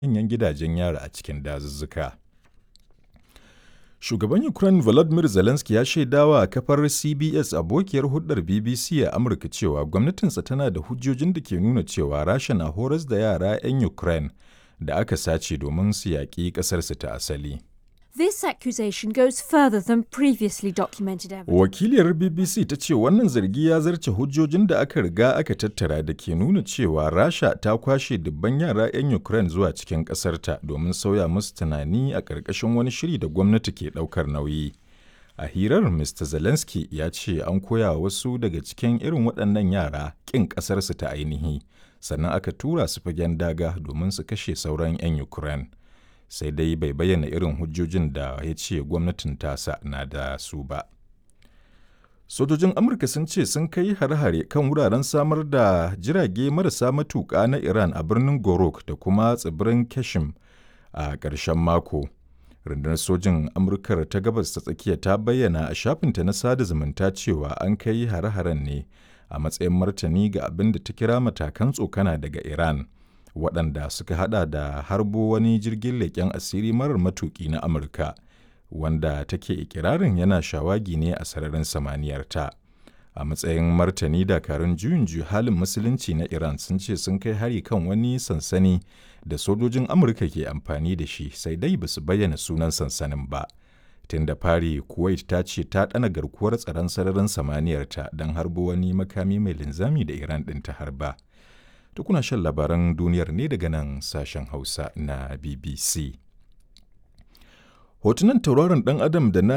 manyan gidajen yari a cikin dazuzzuka. Shugaban Ukraine Volodymyr Zelensky ya shaidawa kafar CBS abokiyar hulɗar BBC a Amurka cewa gwamnatinsa tana da hujjojin da ke nuna cewa Rasha na horas da yara 'yan Ukraine da aka sace domin su yaƙi ƙasarsu ta asali. This accusation goes further than previously documented evidence. Wakiliyar BBC ta ce wannan zargi ya zarce hujjojin da aka riga aka tattara da ke nuna cewa Rasha ta kwashe dubban yara 'yan Ukraine zuwa cikin ƙasarta domin sauya musu tunani a ƙarƙashin wani shiri da gwamnati ke ɗaukar nauyi. A hirar Mr. Zelensky ya ce an koya wasu daga cikin irin waɗannan yara ƙin ƙasarsu ta ainihi, sannan aka tura su fagen daga domin su kashe sauran 'yan Ukraine. sai dai bai bayyana irin hujjojin da ya ce gwamnatin tasa na da su ba. Sojojin Amurka sun ce sun kai hare-hare kan wuraren samar da jirage marasa matuƙa na Iran a birnin Gorok da kuma tsibirin Kashim a ƙarshen mako. Rundunar sojin Amurkar ta gabas ta tsakiya ta bayyana a shafinta na sada zumunta cewa an kai hare-haren ne a matsayin martani ga abin da ta kira matakan tsokana daga Iran. waɗanda suka hada da harbo wani jirgin leƙen asiri marar matuƙi na Amurka, wanda take ikirarin yana shawagi ne a sararin samaniyarta. A matsayin martani dakarun juyin halin musulunci na Iran sun ce sun kai hari kan wani sansani da sojojin Amurka ke amfani da shi sai dai ba su bayyana sunan sansanin ba. Tun da fari Kuwait ta ce ta ɗana garkuwar tsaron sararin samaniyarta don harbo wani makami mai linzami da Iran ɗin ta harba. Tukuna shan labaran duniyar ne daga nan sashen Hausa na BBC. Hotunan tauraron ɗan Adam da na